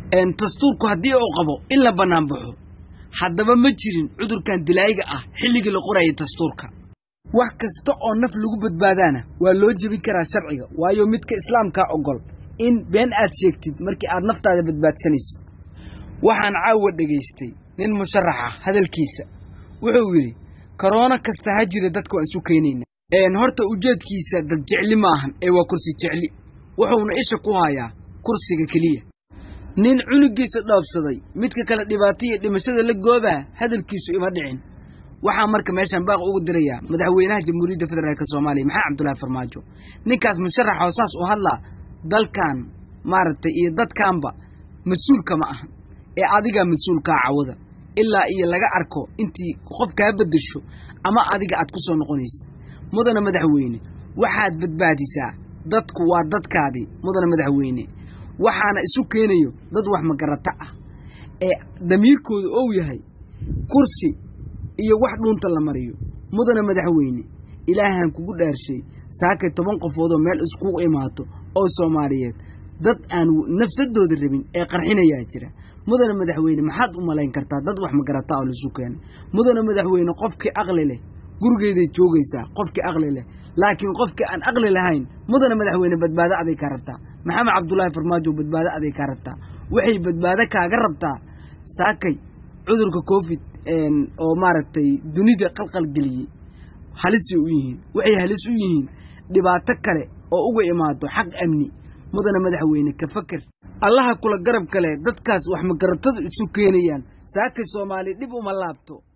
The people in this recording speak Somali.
dastuurku haddii uu qabo in la bannaan baxo haddaba ma jirin cudurkan dilaayiga ah xilligii la qorayay dastuurka wax kasta oo naf lagu badbaadaana waa loo jebin karaa sharciga waayo midka islaamkaa ogol in been aad sheegtid markii aad naftaada badbaadsanaysid waxaan caawa dhegaystay nin musharaxa hadalkiisa wuxuu yidhi koroono kasta ha jira dadka waan isu keenayna horta ujeedkiisa dad jecli ma ahan ee waa kursi jecli wuxuuna isha ku hayaa kursiga keliya nin cunugiisa dhoobsaday midka kale dhibaato iyo dhimashada la goobaa hadalkiisu ima dhicin waxaa marka meeshaan baaq ugu dirayaa madaxweynaha jamhuuriyadda federaalk soomaaliya maxamed cabdullaahi farmaajo ninkaas musharaxoo saas u hadlaa dalkan maaragtay iyo dadkanba mas-uulka ma ahan ee adigaa mas-uulkaa cawada ilaa iyo laga arko intii qof kaa beddesho ama adiga aad ku soo noqonaysid mudana madaxweyne waxaad badbaadisaa dadku waa dadkaadii mudana madaxweyne waxaana isu keenayo dad wax magarata ah ee damiirkooda ou yahay kursi iyo wax dhuunta la mariyo mudana madaxweyne ilaahaan kugu dhaarshay saakay toban qofoodoo meel iskugu imaato oo soomaaliyeed dad aan nafsadooda rabin ee qarxinayaa jira mudana madaxweyne maxaad u malayn kartaa dad wax magarata oo laisu keenay mudana madaxweyne qofkii aqli leh gurigeeday joogaysaa qofkii aqli leh laakiin qofkii aan aqli lahayn mudana madaxweyne badbaado aday kaa rabtaa maxamed cabdulaahi farmaajo badbaado aday kaa rabtaa waxay badbaado kaaga rabtaa saakay cudurka covid oo maaragtay dunida qalqal geliyey halisay u yihiin waxay halis u yihiin dhibaato kale oo uga imaado xaq amni mudana madaxweyne ka faker allaha kula garab kale dadkaas wax magaratadu isu keenayaan saakay soomaali dhib uma laabto